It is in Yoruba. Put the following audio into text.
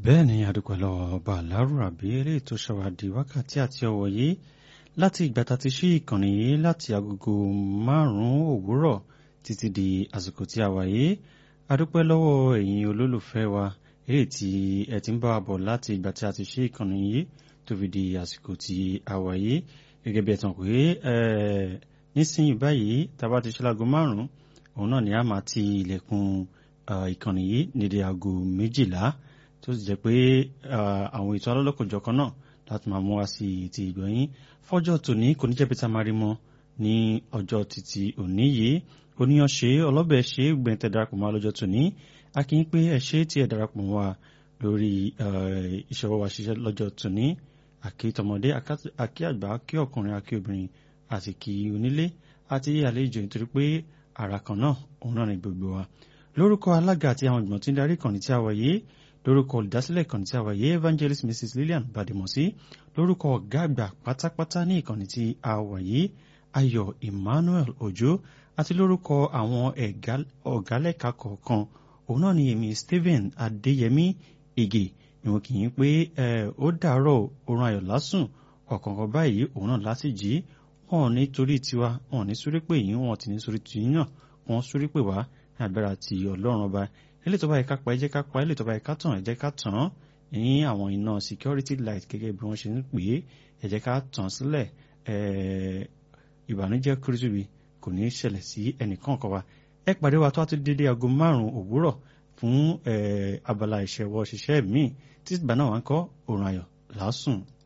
bẹ́ẹ̀ ni adúpẹ́ lọ́wọ́ ọba alárùràbí eléyìí tó ṣàwádìí wákàtí àti ọ̀wọ̀ yìí láti ìgbà tá a ti ṣí ìkànnì yìí láti agogo márùn-ún òwúrọ̀ títí di àsìkò tí a wà yìí adúpẹ́ lọ́wọ́ ẹ̀yin olólùfẹ́ wa eléyìí tí ẹ ti ń bá wa bọ̀ láti ìgbà tí a ti ṣí ìkànnì yìí tó fi di àsìkò tí a wà yìí gẹ́gẹ́ bí ẹ tàn pé nísìnyí báyìí tá a bá ti ṣe láago márùn-ún òun náà ni a máa ti ilẹ̀kùn ìkànnì yìí nídìí aago méjìlá tó sì jẹ́ pé àwọn ètò alọ́lọ́kọ̀jọ̀kan náà láti máa mú wá sí ti ìgbọ̀nyín fọ́jọ́ tòní kò ní jẹ́ pé tá a máa rí mọ́ ní ọjọ́ títí òní yìí oníyan ṣe ọlọ́bẹ̀ ṣe gbẹ̀ntẹ̀ darapọ̀ mọ́ lọ́jọ́ tòní a kì í pé ẹ ṣe tí ẹ darapọ̀ mọ́ wa lórí ìṣòwò wa ṣiṣẹ́ lọ́jọ́ tòní àkí tọmọdé àkí àgbà àkí ọkùnrin àkí obìnrin àti kí onílé àti àlejò nítorí pé ara kan náà òun náà ní gbogbo wa lórúkọ alága àti àwọn ìgbọ̀n tí ń darí ìkànnì tí a wà yìí lórúkọ olùdásílẹ̀ ìkànnì tí a wà yìí evangelist mrs lillian badimosi lórúkọ ọ̀gá àgbà pátápátá ní ìkànnì tí a wà yìí ayọ̀ emmanuel ojo àti lórúkọ àwọn ọ̀gálẹ́ka kọ̀ọ̀kan òun náà ni èmi stephen adéyẹmí ige ìwọ̀n kì í pé ó dàárọ̀ oorun ayọ̀ lásùn ọ̀kọ̀ọ̀kan báyìí òun náà láti jí wọn ò ní torí tiwa wọn ò ní sórí pé yín wọn ò ti ní sórí tìyín náà wọn sórí pé wá ní agbára ti ọlọ́run ọba ilé tó bá yẹ ká pa ẹ jẹ́ ká pa ilé tó bá yẹ ká tàn ẹ jẹ́ ká tàn án ní àwọn iná security light gẹ́gẹ́ bí wọ́n ṣe ń pè é ẹ jẹ́ ká tàn sílẹ̀ ìbànújẹ́ kúrúsùbí kò ní í ṣẹlẹ̀ sí ẹnìkan kan wa ẹ pàdé wa tó a ti dédé aago márùn-ún òwúrọ̀ fún abala ìṣẹ̀wọ̀ ṣiṣẹ́ míì tí ìgbà náà wà ń kọ́ òrùn ayọ̀ lásùn.